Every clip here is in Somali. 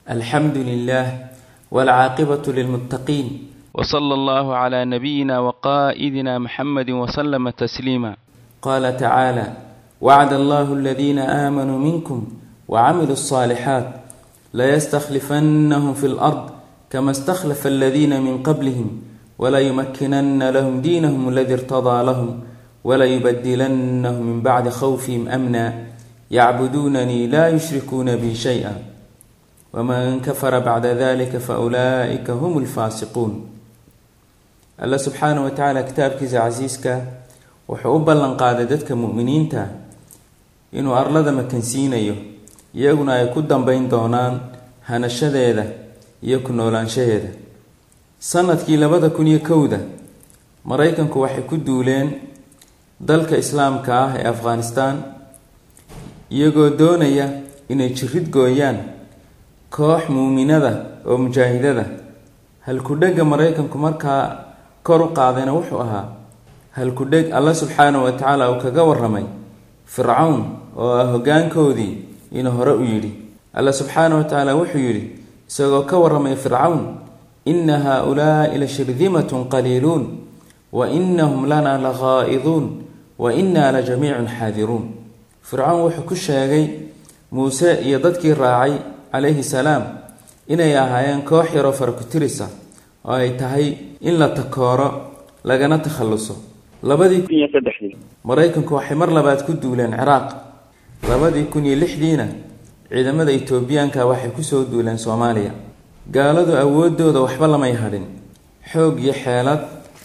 الحمد لله والعاقبة للمتقين وصلى الله على نبينا وقائدنا محمد وسلم تسليما قال تعالى وعد الله الذين آمنوا منكم وعملوا الصالحات ليستخلفنهم في الأرض كما استخلف الذين من قبلهم وليمكنن لهم دينهم الذي ارتضى لهم وليبدلنهم من بعد خوفهم أمنا يعبدونني لا يشركون بي شيئا ومن كفر بعد ذلك فأولئك هم الفاسقون الله سبحانه وتعالى كتابkiisa casiiska wuxuu u ballan qaaday dadka mu'miniinta inuu arlada makansiinayo iyaguna ay ku dambeyn doonaan hanashadeeda iyo ku noolaanshaheeda sanadkii labada kun iyo kowda maraykanku waxay ku duuleen dalka islaamka ah ee afghanistan iyagoo doonaya inay jirid gooyaan koox muuminada oo mujaahidada halku-dhega maraykanku markaa kor u qaadayna wuxuu ahaa halku-dheg alla subxaanahu wa tacaala uu kaga waramay fircawn oo ah hoggaankoodii inuu hore u yidhi alla subxaanahu wa tacaala wuxuu yidhi isagoo ka waramay fircawn ina haa-ulaa'i la shirdimatun qaliiluun wa inahum lana la ghaa'iduun wa innaa la jamiicun xaadiruun fircawn wuxuu ku sheegay muuse iyo dadkii raacay calayhi salaam inay ahaayeen koox yaroo farakutirisa oo ay tahay in la takooro lagana takhalluso labadii maraykanku waxay mar labaad ku duuleen ciraaq labadii kun iyo lixdiina ciidamada etoobiyaanka waxay kusoo duuleen soomaaliya gaaladu awoodooda waxba lamay hadhin xoog iyo xeelad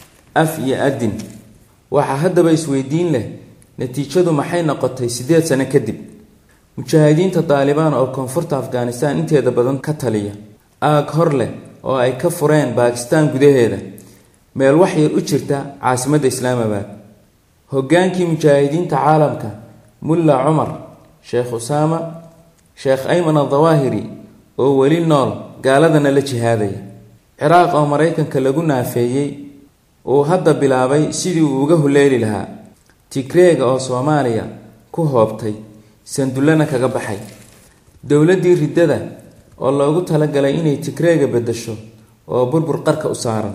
af iyo adin waxaa haddaba isweydiin leh natiijadu maxay noqotay siddeed sano kadib mujaahidiinta daalibaan oo koonfurta afghanistan inteeda badan ka taliya aag hor leh oo ay ka fureen baakistaan gudaheeda meel wax yar u jirta caasimadda islaamabad hoggaankii mujaahidiinta caalamka mulla cumar sheekh usaama sheekh ayman adawaahiri oo weli nool gaaladana la jihaadaya ciraaq oo maraykanka lagu naafeeyey uu hadda bilaabay sidii uu uga huleeli lahaa tigreega oo soomaaliya ku hoobtay sandullana kaga baxay dowladdii riddada oo loogu talagalay inay tigreega beddesho oo burbur qarka u saaran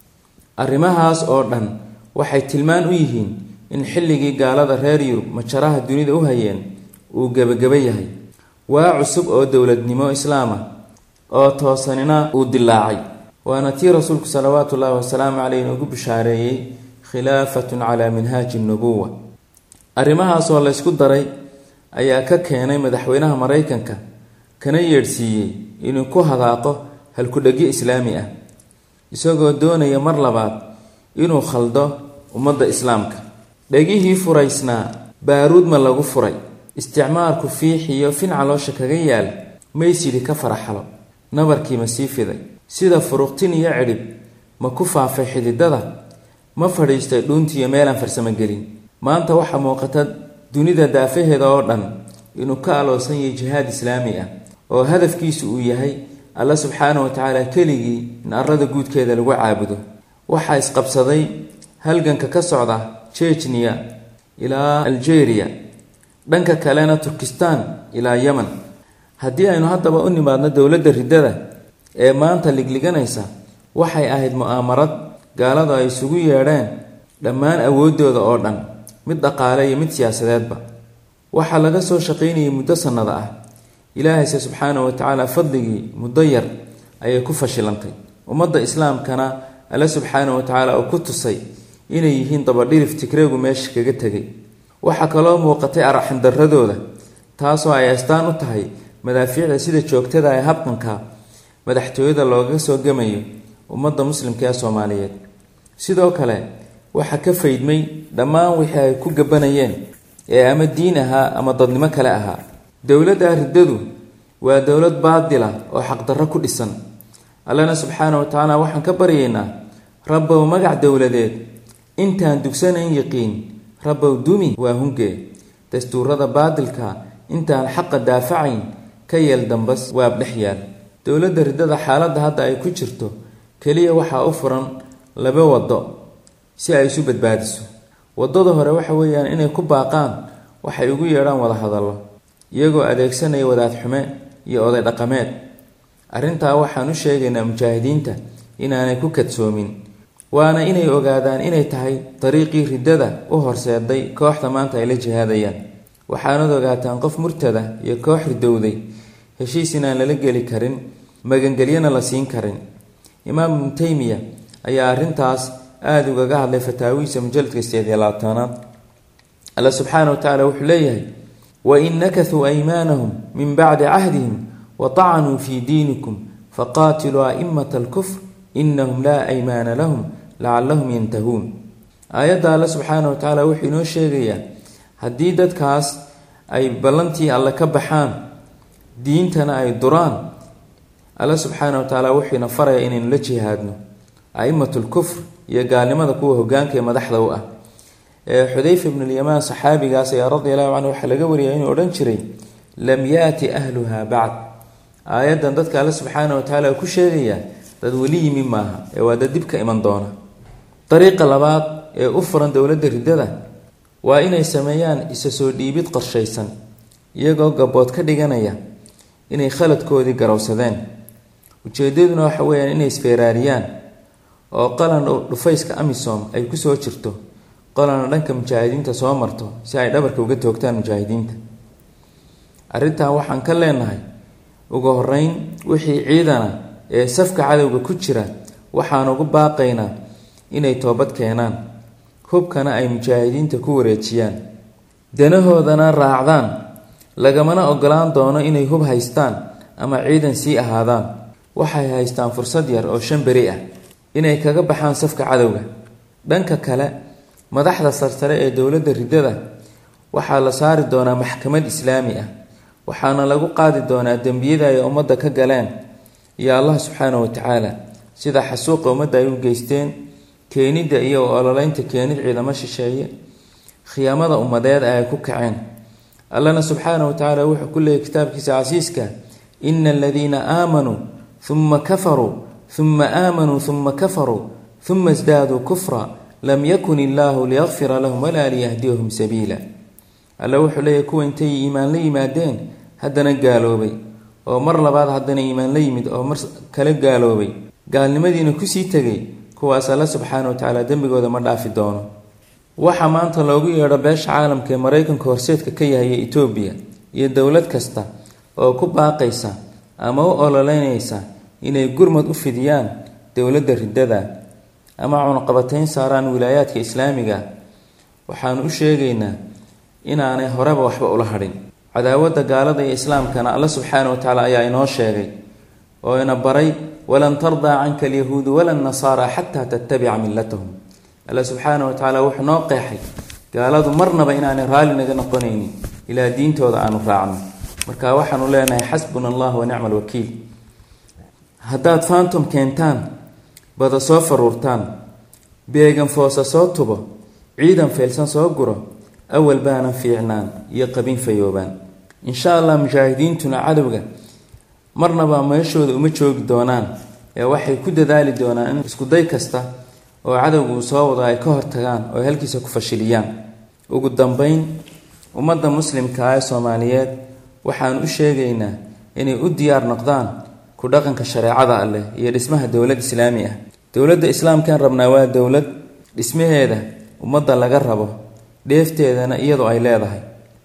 arrimahaas oo dhan waxay tilmaan u yihiin in xilligii gaalada reer yurub majaraha dunida u hayeen uu gebagaba yahay waa cusub oo dowladnimo islaam ah oo toosanina uu dilaacay waana tii rasuulku salawaatu ullaahi wasalaamu caleyh inuugu bishaareeyey khilaafatun calaa minhaaji nubuwa arrimahaasoo laysku daray ayaa ka keenay madaxweynaha maraykanka kana yeedhsiiyey inuu ku hadaaqo halku-dhegyo islaami ah isagoo doonaya mar labaad inuu khaldo ummadda islaamka dhegihii furaysnaa baaruudma lagu furay isticmaalku fiixiyo fin caloosha kaga yaal maysidhi ka faraxalo nabarkiima sii fiday sida furuqtin iyo cidhib ma ku faafay xididada ma fadhiistay dhuuntiiyo meelaan farsamo gelin maanta waxaa muuqata dunida daafaheeda oo dhan inuu ka aloosan yahay jihaad islaami ah oo hadafkiisu uu yahay alla subxaana wa tacaala keligii in arlada guudkeeda lagu caabudo waxaa isqabsaday halganka ka socda jejniya ilaa algeria dhanka kalena turkistan ilaa yemen haddii aynu haddaba u nimaadno dowladda riddada ee maanta ligliganaysa waxay ahayd mu'aamarad gaaladu ay isugu yeedheen dhammaan awooddooda oo dhan mid dhaqaale iyo mid siyaasadeedba waxaa laga soo shaqaynayay muddo sannada ah ilaahayse subxaana wa tacaala fadligii muddo yar ayay ku fashilantay ummadda islaamkana alle subxaana wa tacaala uu ku tusay inay yihiin dabadhirif tigreegu meesha kaga tegay waxaa kaloo muuqatay araxandaradooda taasoo ay astaan u tahay madaafiicda sida joogtada ee habqanka madaxtooyada looga soo gemayo ummadda muslimka ee soomaaliyeed sidoo kale waxaa ka faydmay dhammaan wixii ay ku gabanayeen ee ama diin ahaa ama dadnimo kale ahaa dowladda riddadu waa dowlad baadila oo xaqdarro ku dhisan allana subxaana wa tacaala waxaan ka baryaynaa rabbow magac dowladeed intaan dugsanayn yaqiin rabbow dumi waa hungee dastuurada baadilka intaan xaqa daafacayn ka yeel dambas waab dhex yaal dowladda riddada xaaladda hadda ay ku jirto keliya waxaa u furan laba waddo si ay isu badbaadiso waddada hore waxa weeyaan inay ku baaqaan waxay ugu yeedhaan wada hadallo iyagoo adeegsanaya wadaad xume iyo oday dhaqameed arrintaa waxaan u sheegaynaa mujaahidiinta inaanay ku kadsoomin waana inay ogaadaan inay tahay dariiqii riddada u horseeday kooxda maanta ay la jihaadayaan waxaanad ogaataan qof murtada iyo koox ridowday heshiis inaan lala geli karin magangelyana la siin karin imaam ibnu teymiya ayaa arrintaas aada ugaga hadlay fataawihiisa mujaladka sideed iyo labaatanaad alla subxaana wa tacaala wuxuu leeyahay wain nakasuu aymaanahum min bacdi cahdihim watacanuu fii diinikum faqaatiluu aimata alkufr inahum laa aymaana lahum lacalahum yantahuun aayadda alle subxaana wa tacaala wuxuu inoo sheegayaa haddii dadkaas ay ballantii alle ka baxaan diintana ay duraan alle subxaana wa tacaala wuxuuna faraya inaynu la jihaadno aimatu lkufr iyo gaalnimada kuwa hogaanka ee madaxda u ah xudayfa ibn lyamaan saxaabigaas ayaa radi allahu canhu waxaa laga wariyay inuu odhan jiray lam yaati ahluha bacd aayaddan dadka alle subxaana wa tacaala ku sheegayaa dad weli yimi maaha ee waa dad dibka iman doona dariiqa labaad ee u furan dowladda riddada waa inay sameeyaan isa soo dhiibid qorshaysan iyagoo gabood ka dhiganaya inay khaladkoodii garowsadeen ujeedaduna waxa weyaan inay isfeeraariyaan oo qalan dhufayska amisom ay kusoo jirto qolana dhanka mujaahidiinta soo marto si ay dhabarka uga toogtaan mujaahidiinta arrintan waxaan ka leenahay ugu horeyn wixii ciidana ee safka cadowga ku jira waxaan ugu baaqaynaa inay toobad keenaan hubkana ay mujaahidiinta ku wareejiyaan danahoodana raacdaan lagamana ogolaan doono inay hub haystaan ama ciidan sii ahaadaan waxay haystaan fursad yar oo shan beri ah inay kaga baxaan safka cadowga dhanka kale madaxda sarsare ee dowladda riddada waxaa la saari doonaa maxkamad islaami ah waxaana lagu qaadi doonaa dembiyada ay ummadda ka galeen iyo allah subxaana wa tacaala sida xasuuqa ummadda ay u geysteen keenidda iyo ololeynta keenid ciidamo shisheeye khiyaamada ummadeed ay ku kaceen allana subxaana wa tacaala wuxuu ku leeyay kitaabkiisa casiiska ina aladiina aamanuu uma kafaruu uma aamanuu uma kafaruu uma isdaaduu kufra lam yakun illaahu liyakfira lahum walaa liyahdiyahum sabiila alle wuxuu leeyahy kuwa intay iimaan la yimaadeen haddana gaaloobay oo mar labaad haddana iimaan la yimid oo mar kale gaaloobay gaalnimadiina kusii tegay kuwaas alle subxaana wa tacaala dembigooda ma dhaafi doono waxaa maanta loogu yeedho beesha caalamka ee maraykanka horseedka ka yahay ee etoobiya iyo dowlad kasta oo ku baaqaysa ama u ololeynaysa inay gurmad u fidiyaan dowladda riddada ama cunaqabateyn saaraan wilaayaadka islaamiga waxaanu u sheegaynaa inaanay horeba waxba ula hadhin cadaawadda gaalada iyo islaamkana alla subxaana wa tacaala ayaa inoo sheegay oo ina baray walan tardaa canka alyahuudu wala nasaara xataa tattabica millatahum alla subxaana wa tacaala wuxuu noo qeexay gaaladu marnaba inaanay raalli naga noqonaynin ilaa diintooda aanu raacno marka waxaanu leenahay xasbuna allah wa nicma alwakiil haddaad faantom keentaan bada soo faruurtaan beegan foosa soo tubo ciidan feelsan soo guro awal baanan fiicnaan iyo qabin fayoobaan insha allah mujaahidiintuna cadowga marnaba meeshooda uma joogi doonaan ee waxay ku dadaali doonaan in iskuday kasta oo cadowga uu soo wado ay ka hortagaan oo halkiisa ku fashiliyaan ugu dambeyn ummadda muslimka ah ee soomaaliyeed waxaan u sheegaynaa inay u diyaar noqdaan ku dhaqanka shareecada alleh iyo dhismaha dowlad islaami ah dowladda islaamkan rabnaa waa dowlad dhismaheeda ummadda laga rabo dheefteedana iyadu ay leedahay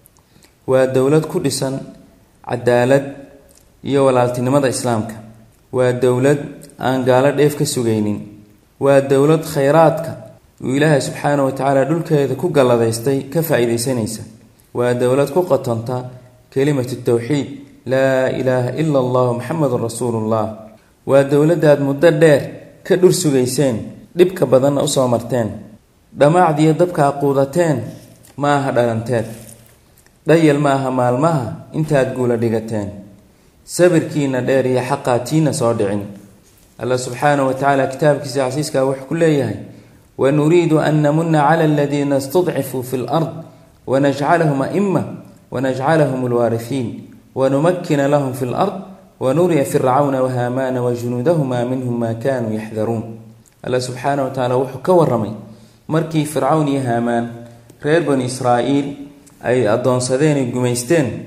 waa dowlad ku dhisan cadaalad iyo walaaltinimada islaamka waa dowlad aan gaalo dheef ka sugaynin waa dowlad khayraadka uu ilaahay subxaana wa tacaala dhulkeeda ku galladaystay ka faa-iideysanaysa waa dowlad ku qotonta kelimatu towxiid laa ilaaha ila allahu maxamedun rasuulullah waa dowladdaad muddo dheer ka dhur sugayseen dhibka badanna usoo marteen dhammaacdiiyo dabka aquudateen ma aha dhalanteed dhayal ma aha maalmaha intaad guula dhigateen sabirkiina dheer iyo xaqaatiina soo dhicin alla subxaana wa tacaala kitaabkiisa casiiskaa wuxuu ku leeyahay wanuriidu an namuna cala aladiina istudcifuu fi lard wanajcalahum aima wanajcalahum alwaarifiin wanumakina lahum fi lard wanuriya fircawna wahaamaana wajunuudahuma minhum maa kaanuu yaxdaruun alla subxaana wa tacaala wuxuu ka waramay markii fircawn iyo haamaan reer bani israa'iil ay addoonsadeen ay gumaysteen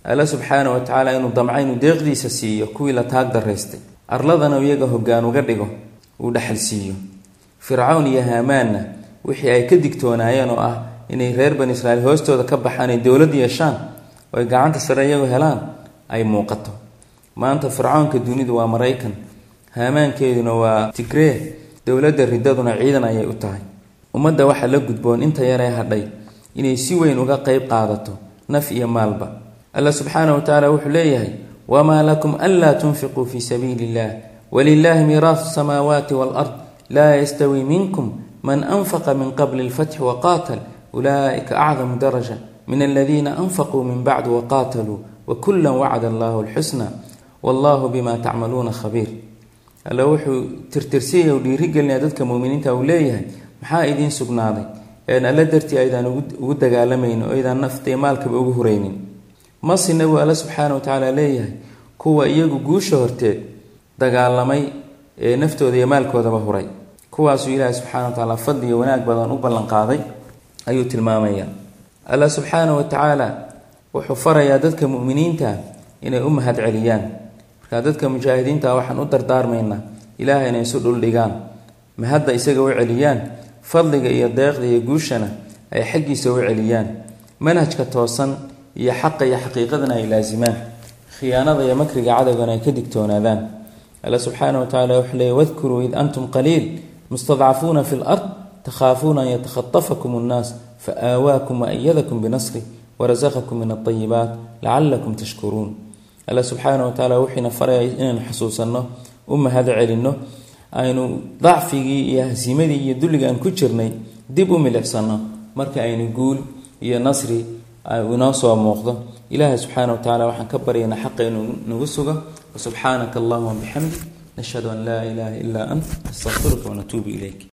alla subxaana wa tacaala inuu damca inuu deeqdiisa siiyo kuwii la taag daraystay arladana iyaga hoggaan uga dhigo uu dhexal siiyo fircawn iyo haamaanna wixii ay ka digtoonaayeen oo ah inay reer bani israiil hoostooda ka baxaan ay dowlad yeeshaan oo ay gacanta sare iyagu helaan ay muuqato maanta fircawnka dunidu waa maraykan haamaankeeduna waa tigree dowladda riddaduna ciidan ayay u tahay ummadda waxaa la gudboon inta yaree hadhay inay si weyn uga qeyb qaadato naf iyo maalba alla subxaana wa tacaala wuxuu leeyahay wamaa lakum anlaa tunfiquu fii sabiili illah walilaahi miiraasu samaawaati walard laa yastawi minkum man anfaqa min qabli lfatxi waqaatal ulaa'ika acdamu daraja min aladiina anfaquu min bacdu waqaataluu wakula wacda allahu alxusna wallahu bima tacmaluuna khabiir alle wuxuu tirtirsiyaya u dhiirigelinaya dadka muminiinta uu leeyahay maxaa idiin sugnaaday een alle dartii aydaan ugu dagaalamaynin oo aydaan nafta iyo maalkaba ugu huraynin masina buu alle subxaana wa tacaala leeyahay kuwa iyagu guusha horteed dagaalamay ee naftooda iyo maalkoodaba huray kuwaasuu ilaahi subxana wa tacaala fadli iyo wanaag badan u ballanqaaday ayuu tilmaamaya alla subxaana wa tacaala wuxuu farayaa dadka muminiinta inay u mahad celiyaan markaa dadka mujaahidiinta waxaan u dardaarmaynaa ilaahay inay isu dhuldhigaan mahadda isaga u celiyaan fadliga iyo deeqda iyo guushana ay xaggiisa u celiyaan manhajka toosan iyo xaqa iyo xaqiiqadana ay laasimaan khiyaanada iyo makriga cadowgana ay ka digtoonaadaan alla subxaana wa tacala wuxuu leeyay wadkuruu id antum qaliil mustadcafuuna fi lard takhaafuuna an yatakhatafakum annaas faآawaakm waأyadakum binasrih warasaqakum min الطayibaat lacalakum tashkuruun alla subxaana wa tacaala wuxiina faraya inaynu xusuusanno u mahad celinno aynu dacfigii iyo hasiimadii iyo dulliga aan ku jirnay dib u milicsano marka aynu guul iyo nasri inoo soo muuqdo ilaahay subxaana wa tacala waxaan ka baryaynaa xaqa inuu nagu sugo wasubxaanaka allahuma bixamdik nashhadu an laa ilaaha ilaa ant astaqfiruka wanatuubu ilayk